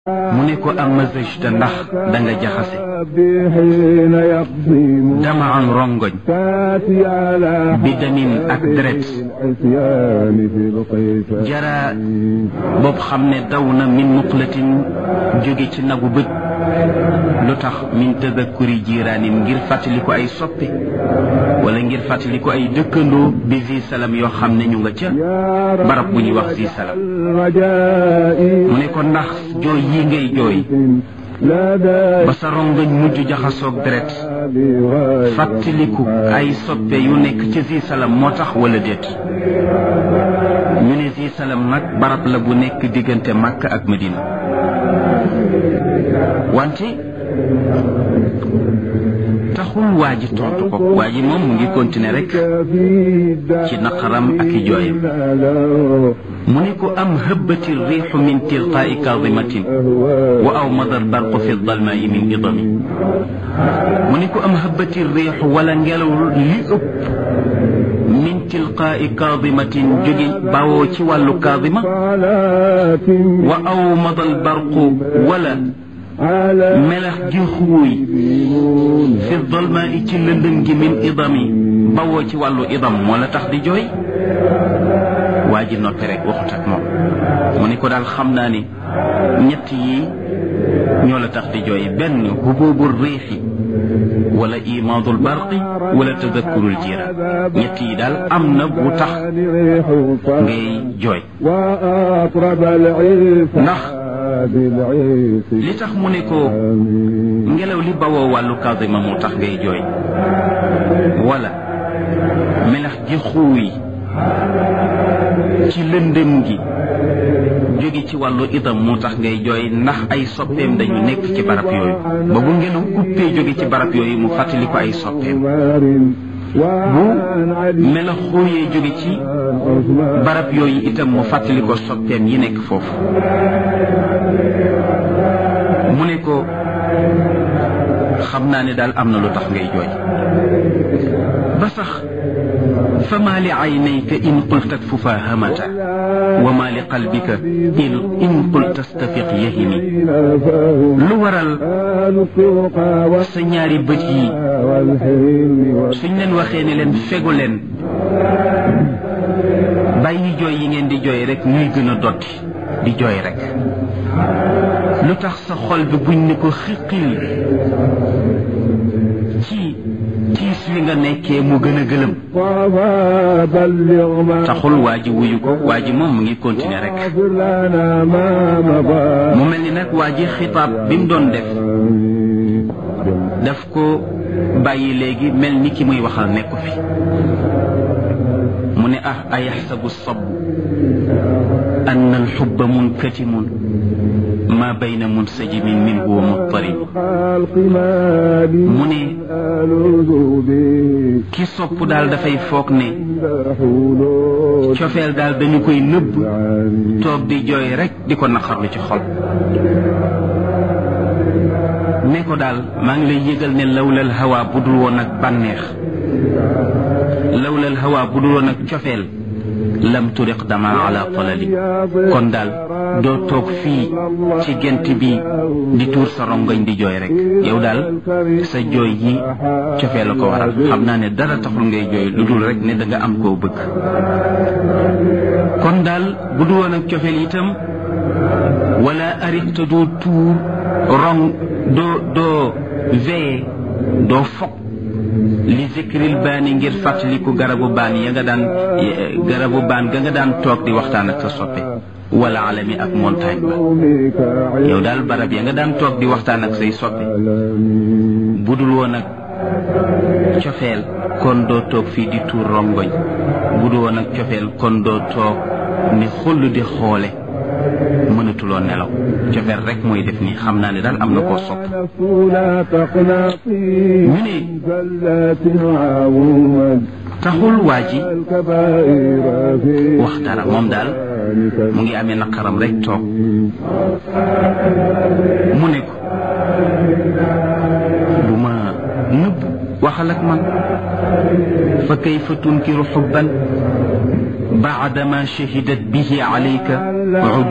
mu ne ko am mazajta ndax da nga jaxase dama an rongoñ bi damin ak deret jara boobu xam ne daw na min muqlatin jóge ci nagu bët lu tax min tadakkuri jiiraanin ngir fàttali ko ay soppe wala ngir fàttali ko ay dëkkandoo bi zi salam yoo xam ne ñu nga ca barab bu ñuy wax zi salam mu ne ko ndax jooy yi ngay jooy ba sa rongañ mujj jaxasoog deret fàttaliku ay soppe yu nekk ci zi salam moo tax wala déet ñu ne zi salam nag barab la bu nekk diggante Makka ak Medina wante taxul waa ji tontu ko waa ji moom mu ngi continuer rek ci naqaram ak i jooyam mu ne ko am hëbbati riixu min tilqaai kaadimatin wa aw madal barqu fi dalmaai min idami mu ne ko am hëbbati riixu wala ngelaw li ëpp min tilqaai kaadimatin jóge bawoo ci wàllu kaadima wa aw madal barqu wala melax gi xuuy fi dolma i ci lëndëm gi min idami bawoo ci wàllu idam moo la tax di jooy waa ji noppi rek waxut ak moom mu ne ko daal xam naa ni ñett yi ñoo la tax di jooy benn hububu riixi wala imaadul barqi wala tadakkurul jiraan ñett yi daal am na bu tax ngay jooy ndax li tax mu ne ko ngelaw li bawoo wàllu kasima moo tax ngay jooy wala melax gi xuuy ci lëndëm gi jóge ci wàllu itam moo tax ngay jooy ndax ay soppeem dañu nekk ci barab yooyu ba bu ngelaw uppee jóge ci barab yooyu mu fàttali ko ay soppeem bu melax xuuyee jóge ci barab yooyu itam mu fàttali ko soppeem yi nekk foofu mu ne ko xam naa ne daal am na lu tax ngay jooy ba sax fa maa li aynayka in qulta fufahamata wa maa li qalbika in in qulta stafiq yahimi lu waral sa ñaari bët yi suñ leen waxee ne leen fegu leen bàyyi jooy yi ngeen di jooy rek ñuy gën a dotti di jooy rek lu tax sa xol bi buñ ne ko xiqil ci tiis wi nga nekkee mu gën a gëlëm taxul waa ji wuyu ko waa ji moom mu ngi continuer rek mu mel ni nag waa ji xitaab bi mu doon def daf ko bàyyi léegi mel ni ki muy waxal nekku fi mu ne ah ayaxsabu sabu anna alxubba munkatimun ma bayna munsajimin minhu wa muttarib mu ne ki sopp daal dafay foog ne cofeel daal dañu koy nëbb toog di jooy rek di ko naqarlu ci xol ne ko daal maa ngi lay yëgal ne lawlal hawa bu dul woon ak bànneex lawlal hawa bu dul woon ak cofeel lam turiq dama ala talali kon daal doo toog fii ci gent bi di tuur sa rongoñ di jooy rek yow daal sa jooy yi cofee la ko waral xam naa ne dara taxul ngay jooy lu dul rek ne da nga am koo bëgg kon daal bu du woon ak cofeel itam wala arikta doo tuur rong doo doo veye doo fokk li zikril baani ngir fàttaliku garabu baan ya nga daan garabu baan ga nga daan toog di waxtaan ak sa soppe wala alami ak montagne ba yow daal barab ya nga daan toog di waxtaan ak say soppe budul woon ak cofeel kon doo toog fii di tuur rongoñ budul woon ak cofeel kon doo toog ni xull di xoole mënatuloo nelaw cofeel rek mooy def nii xam naa ne daal am na koo sopp ñu ne taxul waa ji wax dara moom daal mu ngi amee naqaram rek toog mu ne ko du ma nëbb waxal ak man fa kayfa tunkiru xubban baadama shahidat bihi alayka